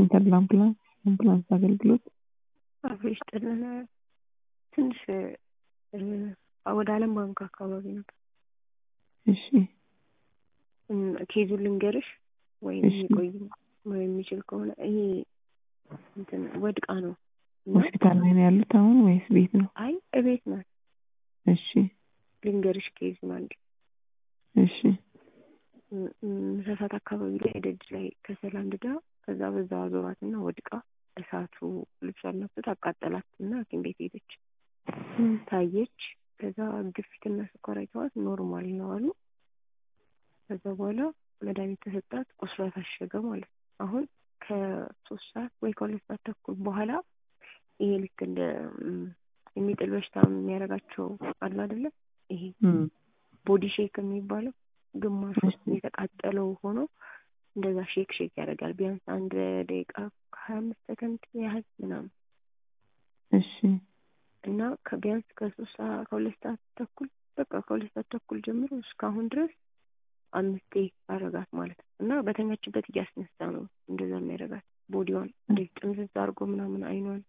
ተድላ አምቡላንስ የአምቡላንስ አገልግሎት አብሮ ይስጥልን። ትንሽ ወደ አለም ባንክ አካባቢ ነበር። እሺ ኬዙን ልንገርሽ ወይም እሺ። ቆይ የሚችል ከሆነ ይሄ እንትን ወድቃ ነው እና ሆስፒታል ላይ ነው ያሉት አሁን ወይስ ቤት ነው? አይ እቤት ናት። እሺ ልንገርሽ ኬዙን አንድ እሺ ምሳ ሰዓት አካባቢ ላይ ደጅ ላይ ከሰል አንድዳ ከዛ በዛ ዞራት እና ወድቃ እሳቱ ልብሷን ነፍቶት አቃጠላት እና ሐኪም ቤት ሄደች። ታየች። ከዛ ግፊትና ስኳር አይተዋት ኖርማል ነው አሉ። ከዛ በኋላ መድኃኒት ተሰጣት። ቁስሏ ታሸገ ማለት ነው። አሁን ከሶስት ሰዓት ወይ ከሁለት ሰዓት ተኩል በኋላ ይሄ ልክ እንደ ም፣ የሚጥል በሽታ የሚያደርጋቸው አሉ አይደለ? ይሄ እም፣ ቦዲ ሼክ የሚባለው ግማሹ እሺ። የተቃጠለው ሆኖ እንደዛ ሼክ ሼክ ያደርጋል። ቢያንስ አንድ ደቂቃ ከሀያ አምስት ሰከንድ ያህል ምናምን እሺ እና ከቢያንስ ከሶስት ሰዓት ከሁለት ሰዓት ተኩል በቃ ከሁለት ሰዓት ተኩል ጀምሮ እስካሁን ድረስ አምስቴ አረጋት ማለት ነው። እና በተኛችበት እያስነሳ ነው እንደዛ የሚያደርጋት ቦዲዋን እንዴት ጥምዝዝ አድርጎ ምናምን አይኗን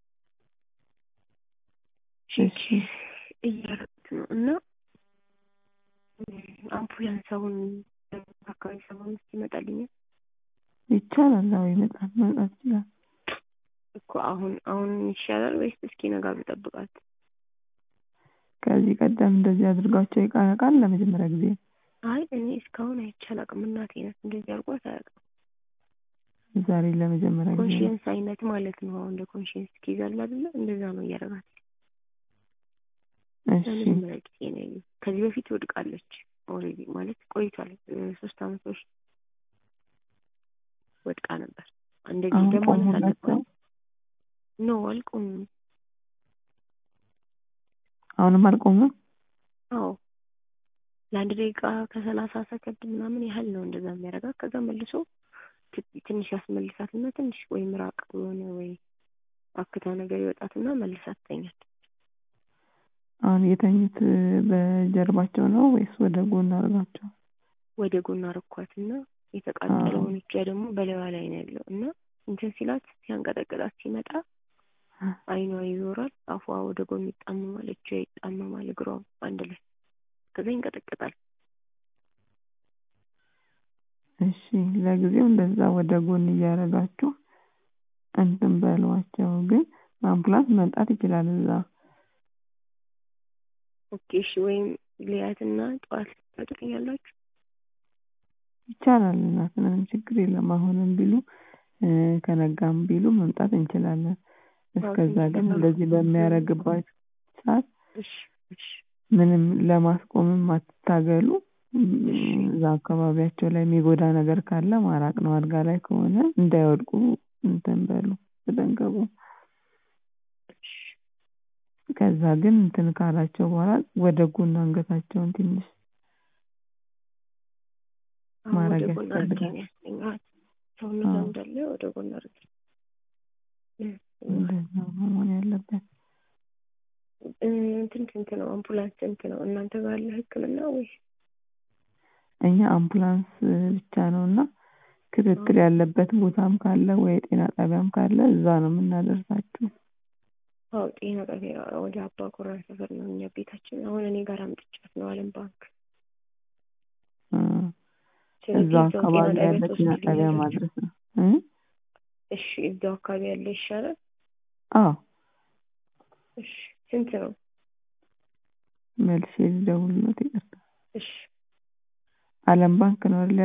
ሼክ እሺ እያደረጉት ነው እና አምቡላንስ አሁን አካባቢ ሰባ አምስት ይመጣልኛል ይቻላል። አዎ ይመጣል፣ መምጣት ይችላል። እኮ አሁን አሁን ይሻላል ወይስ እስኪ ነጋ ብጠብቃት? ከዚህ ቀደም እንደዚህ አድርጓቸው ይቃቃል ለመጀመሪያ ጊዜ ነው? አይ እኔ እስካሁን አይቼ አላውቅም። እናቴ ናት እንደዚህ አድርጓት አያውቅም። ዛሬ ለመጀመሪያ ጊዜ ነው። ኮንሽንስ አይነት ማለት ነው። አሁን እንደ ኮንሽንስ ኪዛል አይደለ? እንደዛ ነው እያደረጋት እሺ ለመጀመሪያ ጊዜ ነው ያየሁት። ከዚህ በፊት ወድቃለች ኦልሬዲ ማለት ቆይቷል። እ፣ ሶስት አመት በፊት ወድቃ ነበር። እንደዚህ አሁን ደግሞ ቆሙላቸው? ኖ አልቆም አሁንም አልቆሙም? አዎ ለአንድ ደቂቃ ከሰላሳ ሰከንድ ምናምን ያህል ነው እንደዛ የሚያደርጋት። ከዛ መልሶ ት- ትንሽ ያስመልሳትና ትንሽ ወይ ምራቅ የሆነ ወይ አክታ ነገር ይወጣትና መልሳ ትተኛለች። አሁን የተኙት በጀርባቸው ነው ወይስ ወደ ጎን አድርጋቸው? ወደ ጎን አረኳትና የተቃጠለውን እጇ ደግሞ በላይዋ ላይ ነው ያለው እና እንትን ሲላት ሲያንቀጠቅጣት ሲመጣ አይኗ ይዞራል፣ አፏ ወደ ጎን ይጣመማል፣ እጇ ይጣመማል፣ እግሯ አንድ ላይ ከዛ ይንቀጠቅጣል። እሺ ለጊዜው እንደዛ ወደ ጎን እያደረጋችሁ እንትን በሏቸው። ግን አምቡላንስ መምጣት ይችላል እዛ ኦኬ እሺ። ወይም ሊያትና ጠዋት ትመጡልኛላችሁ? ይቻላል። እናት ምንም ችግር የለም። አሁንም ቢሉ እ፣ ከነጋም ቢሉ መምጣት እንችላለን። እስከዛ ግን እንደዚህ በሚያደርግባችሁ ሰዓት እሺ እሺ ምንም ለማስቆምም አትታገሉ። እም፣ እሺ። እዛ አካባቢያቸው ላይ የሚጎዳ ነገር ካለ ማራቅ ነው። አልጋ ላይ ከሆነ እንዳይወድቁ እንትን በሉ፣ ተጠንቀቁ። እሺ ከዛ ግን እንትን ካላቸው በኋላ ወደ ጎን አንገታቸውን ትንሽ አሁን ወደ ማድረግ ጎን አድርጌ ያስፈልጋል። ነው ያስተኛኋት። ሰውነቷ አዎ። እንዳለ ወደ ጎን አድርጌ እ፣ እንደዛ ነው መሆን ያለበት። እ፣ እንትን ስንት ነው? አምቡላንስ ስንት ነው? እናንተ ጋር ያለ ሕክምና ወይስ እኛ አምቡላንስ ብቻ ነው እና ክትትል ያለበት ቦታም ካለ ወይ ጤና ጣቢያም ካለ እዛ ነው የምናደርሳችሁ። አዎ ጤና ጣቢያ ወደ አባ ኮራ ሰፈር ነው እኛ ቤታችን። አሁን እኔ ጋር አምጥቻት ነው አለም ባንክ። እ፣ ስለዚህ እዛው እዛው አካባቢ ጤና ያለ ጣቢያ ጤና ጣቢያ ትወስዱልኛላችሁ? ማድረስ ነው። እ? እሺ እዛው አካባቢ ያለ ይሻላል። አዎ እሺ ስንት ነው? መልሼ ልደውልልዎት። ይቅርታ እሺ አለም ባንክ ነው አይደል